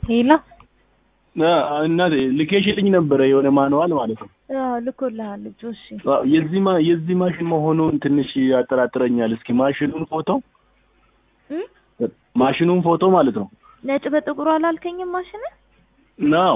ሄሎ እናቴ ልኬሽልኝ ነበረ የሆነ ማንዋል ማለት ነው። አዎ ልኮልሃል ልጁ። እሺ አዎ፣ የዚህ ማ የዚህ ማሽን መሆኑን ትንሽ ያጠራጥረኛል። እስኪ ማሽኑን ፎቶ እ ማሽኑን ፎቶ ማለት ነው ነጭ በጥቁሩ አላልከኝም? ማሽን ነው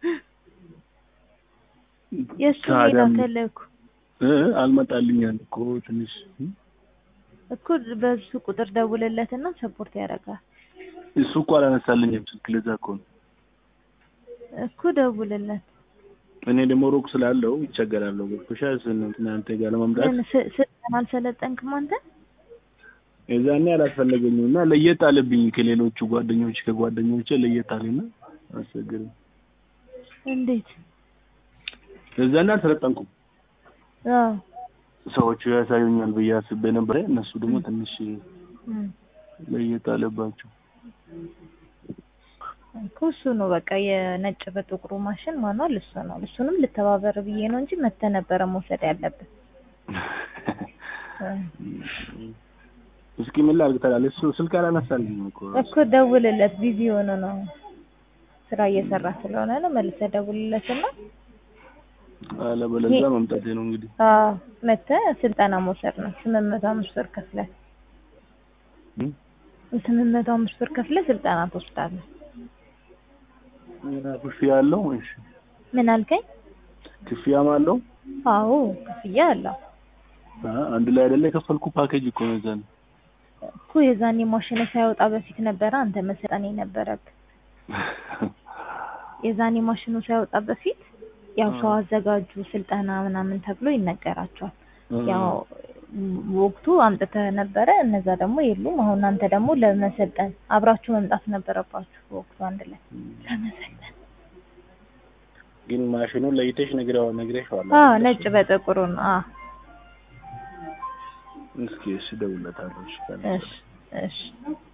የእሱ ሌላ ታዲያ- ከለኩ እ አልመጣልኛል እኮ ትንሽ እኮ በሱ ቁጥር ደውልለትና ሰፖርት ያደርጋል እሱ እኮ አላነሳልኝም ስልክ። ለዛ እኮ ነው እኮ ደውልለት። እኔ ደግሞ ሩቅ ስላለው ይቸገራለሁ። ገብቶሻል? ስንት እናንተ ጋር ለመምጣት ምን ስ- ስልጠና አልሰለጠንክም አንተ? የዛኔ አላስፈለገኝም እና ለየት አለብኝ ከሌሎቹ ጓደኞች ከጓደኞቼ ለየት አለና አስቸገረኝ። እንዴት? የዛኔ አልሰለጠንኩም። አዎ ሰዎቹ ያሳዩኛል ብዬ አስቤ ነበረ። እነሱ ደግሞ ትንሽ እም። ለየት አለባቸው። እኮ እሱ ነው በቃ የነጭ በጥቁሩ ማሽን ማኗል እሱ ነው። እሱንም ልተባበር ብዬ ነው እንጂ መተህ ነበረ መውሰድ ያለብን። እስኪ ምን ላድርግ ታላለህ? እሱ ስልክ አላነሳልኝም እኮ እኮ ደውልለት፣ ቢዚ ሆኖ ነው ስራ እየሰራ ስለሆነ ነው። መልሰህ ደውልለትና አለበለዚያ መምጣቴ ነው እንግዲህ። አዎ መተህ ስልጠና መውሰድ ነው። ስምንት መቶ አምስት ብር ከፍለህ እም? ስምንት መቶ አምስት ብር ከፍለህ ስልጠና ትወስዳለህ። ክፍያ አለው? እሺ ምን አልከኝ? ክፍያም አለው? አዎ ክፍያ አለው አ- አንድ ላይ አይደለ የከፈልኩ ፓኬጅ እኮ ነው የዛኔ። እኮ የዛኔ ማሽኑ ሳይወጣ በፊት ነበረ አንተ መሰልጠን የነበረብህ። የዛኔ ማሽኑ ሳይወጣ በፊት ያው ሰው አዘጋጁ ስልጠና ምናምን ተብሎ ይነገራቸዋል። ያው ም- ወቅቱ አምጥተህ ነበረ፣ እነዛ ደግሞ የሉም። አሁን አንተ ደግሞ ለመሰልጠን አብራችሁ መምጣት ነበረባችሁ ወቅቱ አንድ ላይ ለመሰልጠን። ግን ማሽኑን ለይተሽ ነግረው ነግረሽዋል? አዎ አይደል? ነጭ በጥቁሩ ነው። አዎ እስኪ እሺ እደውልለታለሁ። እሺ ካለ እሺ እሺ